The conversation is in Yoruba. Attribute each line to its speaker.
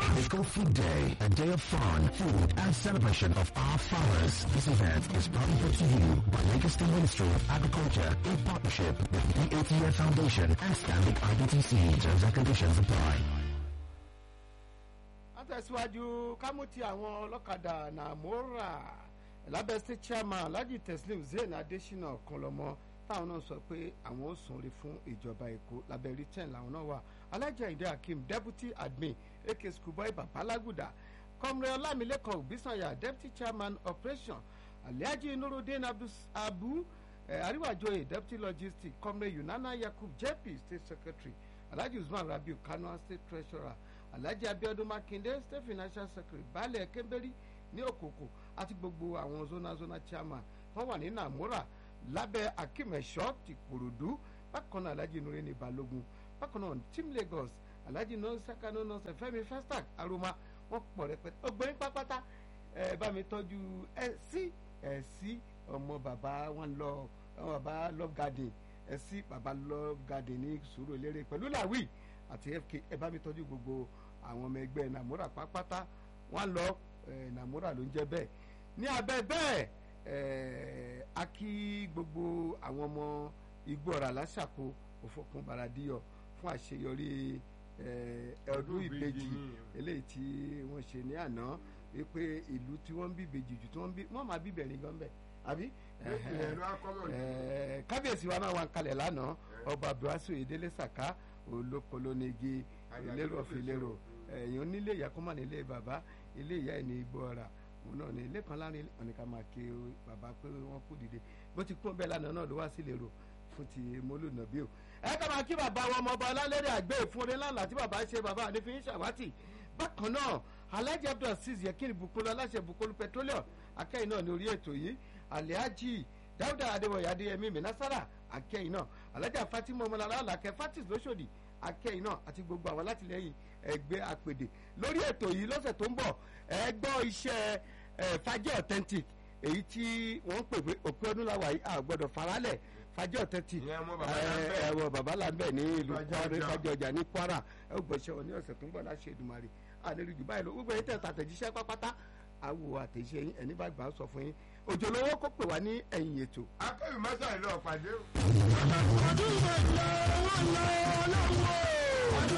Speaker 1: Eco Food Day, a day of fun, food, and celebration of our farmers. This event is proudly brought to you by Lagos State Ministry of Agriculture in partnership with the ATF Foundation and Stanbic IBTC. Terms and conditions apply.
Speaker 2: àtẹ̀síwájú kámútì àwọn ọlọ́kadà nàmúrà lábẹ́ state chairman alhaji teslim zain adesina ọ̀kanlọ́mọ táwọn náà sọ pé àwọn ò sùnre fún ìjọba èkó lábẹ́ return làwọn náà wà alhaji ayinde hakeem deputy admin ak schoolboy babalaguda kọmrẹ ọlámilékan òbísànyà deputy chairman operation alhaji nurudeen abu eh, ariwajoye deputy logistics kọmrẹ yunana yakub jp state secretary alhaji usman rabiu kano state treasurer alhaji abiodun makinde state financial secretary baálẹ̀ kẹ́mbẹ́rì ní òkòkò àti gbogbo àwọn zona zona chairman wọ́n wà ní namora lábẹ́ akímẹ̀ṣọ́ ti kòròdú bákan náà alhaji nure ní balógun bákan náà team lagos alhaji nọ́ọ̀sẹ̀kánú nọ́ọ̀sẹ̀ fẹ́mi festac aroma wọ́n pọ̀ rẹpẹtẹ ọgbẹ́ni pápátá ẹ bá mi tọ́jú ẹ sí ẹ sí ọmọ bàbá wọn lọ ọmọ bàbá love garden ẹ sí bàbá love garden ní sùúrù eléré pẹ̀lú làwí àti fk ẹ bá mi tọ́jú gbogbo àwọn ọmọ ẹgbẹ́ namora pápátá wọn lọ namora ló ń jẹ́ bẹ́ẹ̀ ní abẹ́ bẹ́ẹ̀ a kí gbogbo àwọn ọmọ igbó ọ̀rà lásàkó òfòkun baradíyọ fún àṣeyọrí ọdún ìbejì eléyìí tí wọ́n ṣe ní àná wípé ìlú tí wọ́n ń bí ìbejì jù tí wọ́n ń bí wọ́n máa bí bẹ̀rin gan bẹ́ẹ̀ àbí kábíyèsí wa náà wà ń kalẹ̀ lánàá ọba abdulhasu ìdílé sàká olókolónigi ìlérò ọ̀fìlérò ẹ̀yìn onílé ìyá kọ́mọ̀ nílé bàbá ilé ìyá ẹ̀ ní igbó ọ̀rà òun náà ní ilé kan láàrin ọ̀nìkan máa ké bàbá pé wọ́n kú dìde bó ti kún bẹ́ẹ̀ lánàá náà ló wá sí lérò fún ti mólúnà bí o. ẹ ká máa kí bàbá wọn ọmọ ọba ọlálẹ́rẹ́ àgbẹ̀ fún orin ńláńlá tí bàbá ṣe bàbá ànífín ṣàwátì bákan náà alhaji abdul aziz yekini bukulu aláṣẹ bukulu petroleum akẹ́yìn náà ní orí ètò yìí alhaji dáúdà adéwọ̀yà adéyẹmí mẹ́násárà akẹ́yìn náà alhaji fatima ọmọlára alakẹ́ fatis lóṣòdì akẹ́yìn náà àti gbogbo àwọn alátìlẹyìn ẹgbẹ́ àpèdè lórí ètò yìí lọ́sẹ̀ tó ń bọ̀ ẹ gbọ́ iṣẹ́ fàjẹ́ authentic èyí tí wọ́n ń pè pé òpin ọdún làwà yìí a gbọ́dọ̀ faralẹ̀ fàjẹ́ authentic ẹ̀wọ̀ bàbá làǹbẹ̀ ní ìlú kwara fàjẹ́ ọjà ní kwara ẹ gbọ́ iṣẹ́ wọn ní ọ̀sẹ̀ tó ń bọ̀ láṣẹ Èdùmàrè àlejò jù báyìí lọ gbogbo ẹ̀yìn tẹ̀sán àtẹ̀jíṣẹ́ pápátá àwò àtẹ̀jíṣẹ́ yín ẹni bá gbà á sọ fún yín òjò lówó kó pè wá ní ẹ̀yìn ètò.
Speaker 3: akẹ́yìn mẹ́sàn-án ìlú ọ̀pàdé.
Speaker 4: ọdún ìbò ìlọ owó ìlọ ọlọ́wọ́.